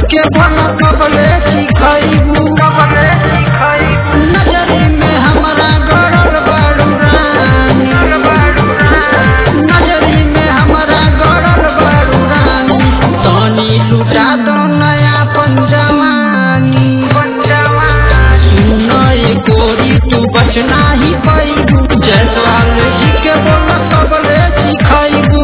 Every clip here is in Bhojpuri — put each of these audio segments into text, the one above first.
के बोल कबले सिखैबू कबले सिखैबू नजरी में हमरा गड़ल बाड़ू रानी नजरी में हमरा गड़ल बाड़ू रानी तनी लुटा दो नया पंजवानी सुन ये गोरी तू बचना ही पैबू जयसवाल जी के बोल कबले सिखैबू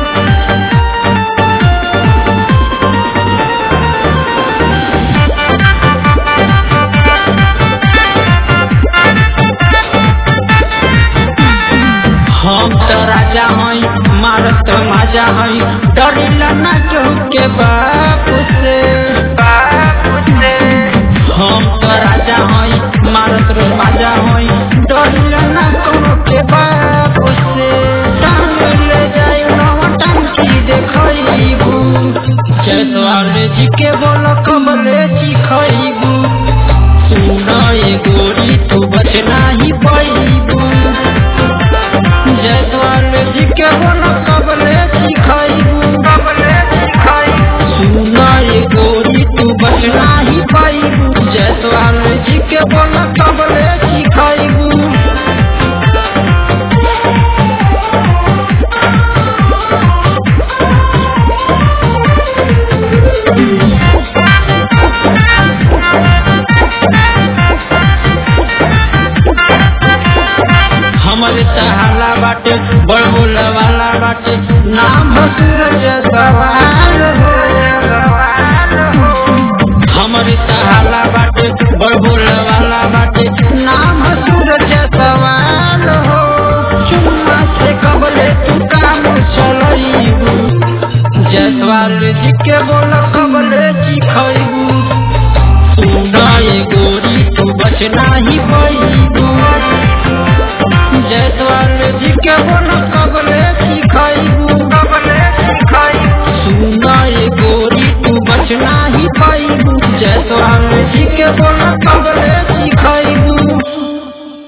हम तो राजा हई मारत माजा हई डरिला ना केहू के बाप से बाप से हम तो राजा हई मारत रो माजा हई डरिला ना कोनो के बाप से टांग ले जाई नवा टंकी देखैबू जयसवाल जी के बोल कबले सिखैबू सुन ये गोरी तू बचना ही पैबू जयसवाल जी के बोल कबले सिखैबू कबले सिखैबू सुन ये गोरी तू बचना ही पैबू जयसवाल जी के बोल कबले सिखैबू हमरे तहाला बाटे बड़ बोला वाला बाटे नाम हो सूरज सवाल हो हमरे तहाला बाटे बड़ बोला वाला बाटे नाम हो सूरज सवाल हो चुम्मा से कबले तू काम चलैबू जयसवाल जी के बोल कबले सिखैबू सुन ये गोरी तू बचना ही